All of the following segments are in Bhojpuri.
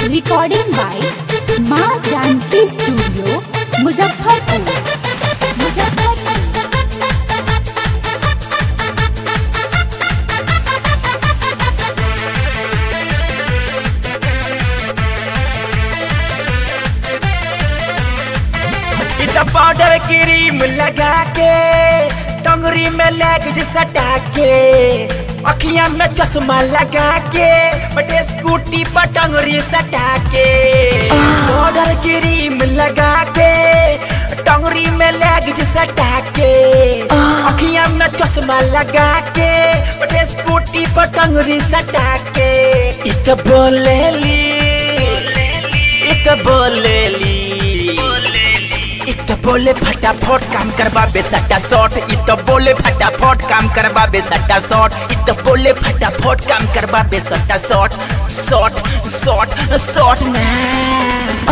रिकॉर्डिंग बाय माँ जानकी स्टूडियो मुजफ्फरपुर मुजफ्फरपुर इतना पाउडर क्रीम लगा के टंगरी में लेग सटा के अखियां में चश्मा लगा के बटे स्कूटी पर टंगरी सटा के पाउडर क्रीम लगा के टंगरी में लेग सटा के अखियां में चश्मा लगा के बटे स्कूटी पर टंगरी सटा के इत बोलेली इत बोलेली इत बोले फटाफट काम करवा बेसटा शॉट इत बोले फटाफट काम करवा बेसटा शॉट इत बोले फटाफट काम करवा बेसटा शॉट शॉट शॉट शॉट ना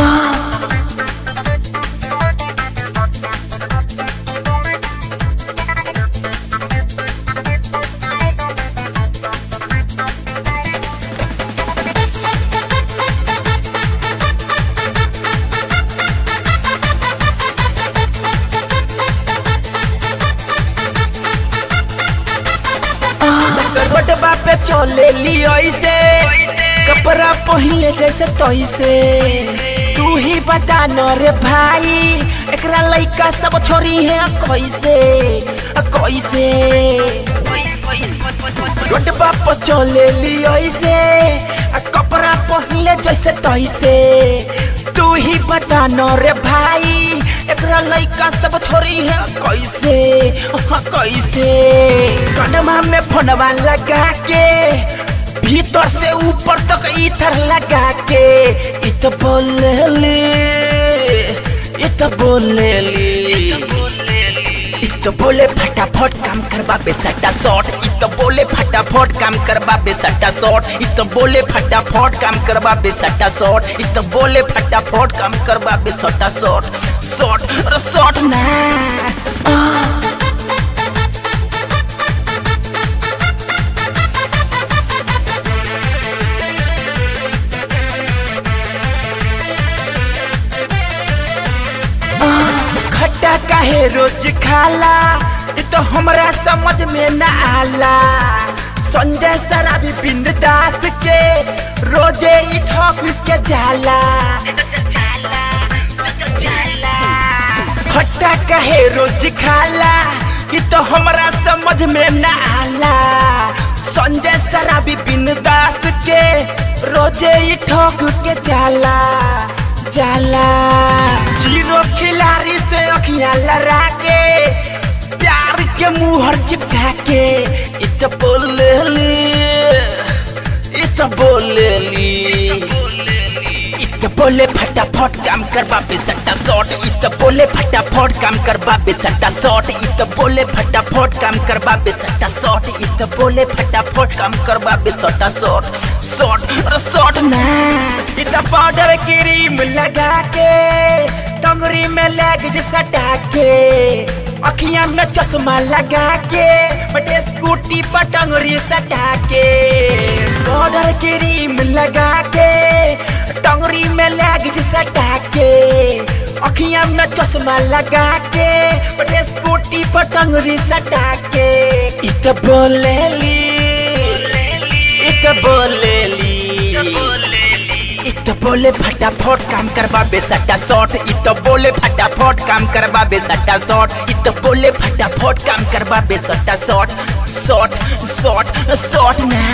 रोडबा पे चले ली ऐसे कपड़ा पहले जैसे तैसे तू ही बता न रे भाई एकरा लइका सब छोरी है कैसे अ कैसे रोडबा पे चले ली ऐसे आ कपड़ा पहले जैसे तैसे तू ही बता न रे भाई एकरा लइका सब छोरी है कैसे हाँ, कैसे कनमा में फोनवा लगा के भीतर से ऊपर तक इधर लगा के इत बोलेली इत बोलेली इत बोले फटाफट काम करवा बेसटा शॉट इत बोले फटाफट काम करवा बेसटा शॉट इत बोले फटाफट काम करवा बेसटा शॉट इत बोले फटाफट काम करवा बेसटा शॉट शॉट शॉट ना खट्टा काहे रोज खाला ये तो हमरा समझ में न आला संजय शराबी पिंड दास के रोजे ई ठोक के जाला खट्टा काहे रोज खाला ये तो हमरा समझ में न आला संजय शराबी पिंड दास के रोजे ई ठोक के जाला जाला जीरो खिलाड़ी से अखियां लड़ा के प्यार के मुहर चिपका के इत बोलेली इत बोलेली इत बोले फटाफट काम करवा बेसटा शॉट इत बोले फटाफट काम करवा बेसटा शॉट इत बोले फटाफट काम करवा बेसटा शॉट इत बोले फटाफट काम करवा बेसटा शॉट शॉट शॉट ना इत पाउडर क्रीम लगा के टंगरी में लेग सटा के अखियां में चश्मा लगा के बटे स्कूटी पर टंगरी सटा के पाउडर क्रीम लगा के टंगरी में लेग सटा के अखियां में चश्मा लगा के बटे स्कूटी पर टंगरी सटा के इत बोलेली इत बोलेली इत बोले फटाफट काम करवा बेसटा शॉट इत बोले फटाफट काम करवा बेसटा शॉट इत बोले फटाफट काम करवा बेसटा शॉट शॉट शॉट शॉट ना